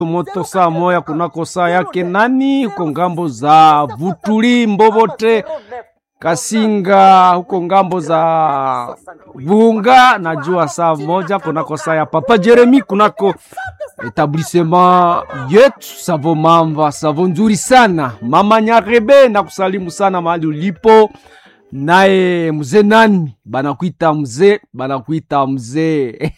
moto saa moya kunako saa yake nani huko ngambo za Vutuli Mbobote Kasinga huko ngambo za Vunga, najua saa moja kunako saa ya Papa Jeremi kunako etablissement yetu Savo Mamba, savo nzuri sana mama Nyarebe, na kusalimu sana mahali ulipo. Naye mzee nani banakuita mzee, banakuita mzee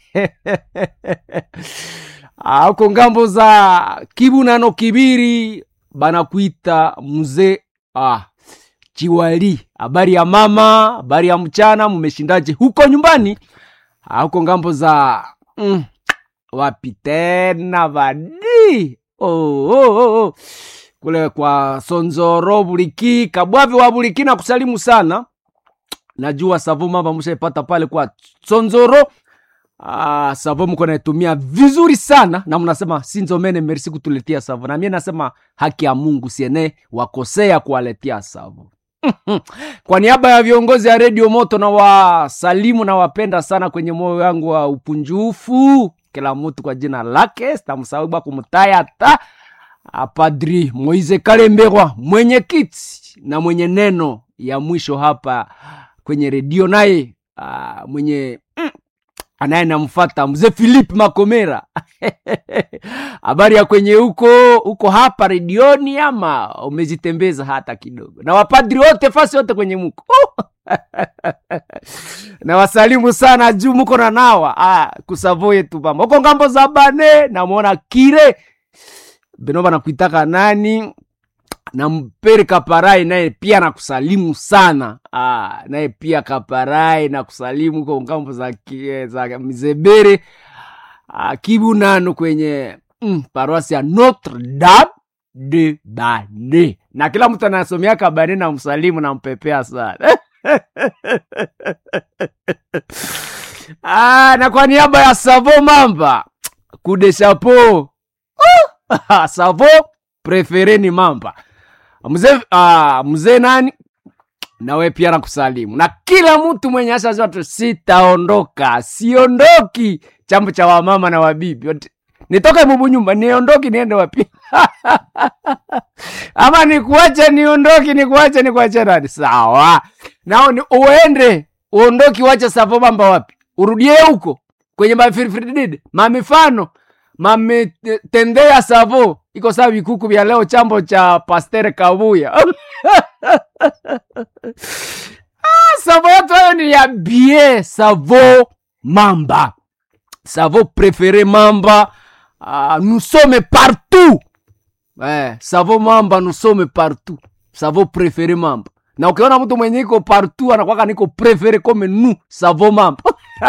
huko ngambo za Kibu nano Kibiri banakuita mzee ah, Chiwali. Habari ya mama, habari ya mchana, mumeshindaje huko nyumbani? Ah, huko ngambo za mm, wapi tena badi oh, oh, oh, oh. kule kwa Sonzoro Buliki Kabwavi wa Buliki na kusalimu sana. Najua savo mama mshaipata pale kwa Sonzoro. Ah, savo mko naitumia vizuri sana na mnasema sinzomene merci kutuletea savo, na mimi nasema haki ya Mungu siene wakosea kuwaletea savo. Kwa niaba ya viongozi ya redio Moto na wasalimu na wapenda sana kwenye moyo wangu wa upunjufu, kila mtu kwa jina lake, sitamsahau bwa kumtaya hata Padri Moise Kalemberwa, mwenyekiti na mwenye neno ya mwisho hapa kwenye redio, naye ah, mwenye mm, anaye namfata mzee Philip Makomera. Habari ya kwenye huko huko hapa redioni, ama umezitembeza hata kidogo? Na wapadri wote fasi wote kwenye muko na wasalimu sana juu muko na nawa ah, kusavo yetu pamba huko ngambo za bane, namwona kire benoba nakuitaka nani na mpere Kaparai naye pia nakusalimu sana ah, naye pia Kaparai nakusalimu huko ngambo za, ki- za Mizebere ah, Kibu nano kwenye mm, paroisi ya Notre Dame de Bane, na kila mtu anasomea Kabane na msalimu na mpepea sana ah, na kwa niaba ya Savo Mamba kude chapeau Savo prefere ni Mamba mzee ah, mzee nani nawe pia nakusalimu na kila mtu mwenye asha zote, sitaondoka, siondoki chambo cha wamama na wabibi Wote- nitoke mubu nyumba niondoki niende wapi? ama nikuache niondoki, nikuache nikuache nani? Sawa, nao ni uende uondoki, wache Savo Mamba wapi? Urudie huko kwenye mafirifidide mamifano mametendea Savo iko sawa vikuku vya leo, chambo cha Pastere Kabuya Ah, Savo yetu hayo ni ya bie Savo Mamba, Savo préféré Mamba. Ah, nous sommes partout eh, Savo Mamba, nous sommes partout. Savo préféré Mamba, na ukiona mtu mwenye iko partout anakwaka niko préféré comme nous Savo Mamba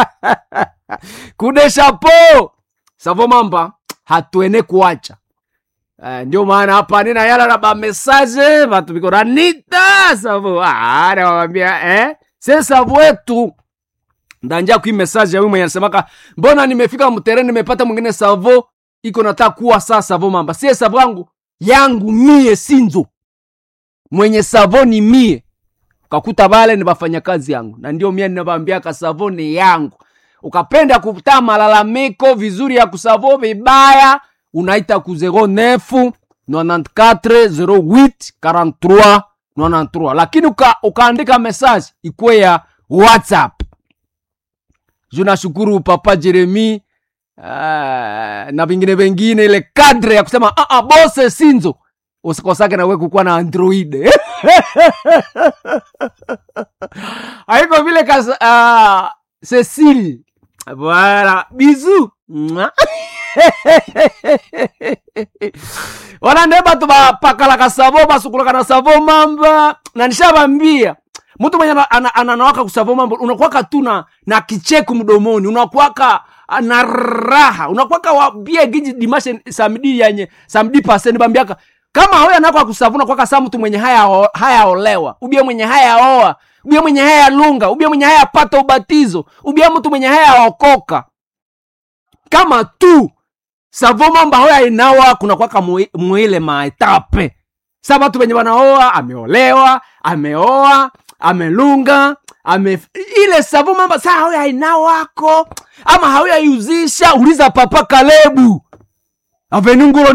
kude chapeau Savo Mamba, hatuene kuacha Eh, ndio maana hapa nina yala na bamesaje batu biko nanita Savo ah, nawambia eh, se Savo wetu ndanja kui message ya huyu mwenye anasemaka mbona nimefika mtereni nimepata mwingine Savo iko nataka kuwa saa Savo Mamba, sie Savo yangu yangu mie sinzo mwenye Savo ni mie ukakuta bale ni bafanyakazi yangu, na ndio mie ninabambiaka Savo ni yangu. Ukapenda kutaa malalamiko vizuri ya kusavo vibaya, unaita ku 09 94 08 43 93, lakini uka, ukaandika message ikwe ya WhatsApp. Je nashukuru Papa Jeremi uh, na vingine vingine, ile kadre ya kusema ah, ah, bose sinzo usikosake nawe kukuwa na android haiko vile kas uh, Cecile voilà bizu Mwah. wana nde batu bapakalaka savo basukulaka na savo mamba na nishabambia mtu mwenye ana- ana- ananawaka kusavo mamba unakwaka tu na, na kicheku mdomoni unakwaka ah, na raha unakwaka wabie giji dimashe samdi yanye samdi paseni bambiaka kama hoya nako akusavuna kwaka sa mtu mwenye haya hayaolewa ubie mwenye hayaoa ubie mwenye haya lunga ubie mwenye haya pata ubatizo ubie mtu mwenye haya okoka kama tu savo mamba hoya inawa kuna kwaka mwi- mwile maetape sa batu venye wanaoa ameolewa ameoa amelunga ame ile savo mamba saa hoya inawako ama hauya iuzisha uliza papa kalebu avenungulo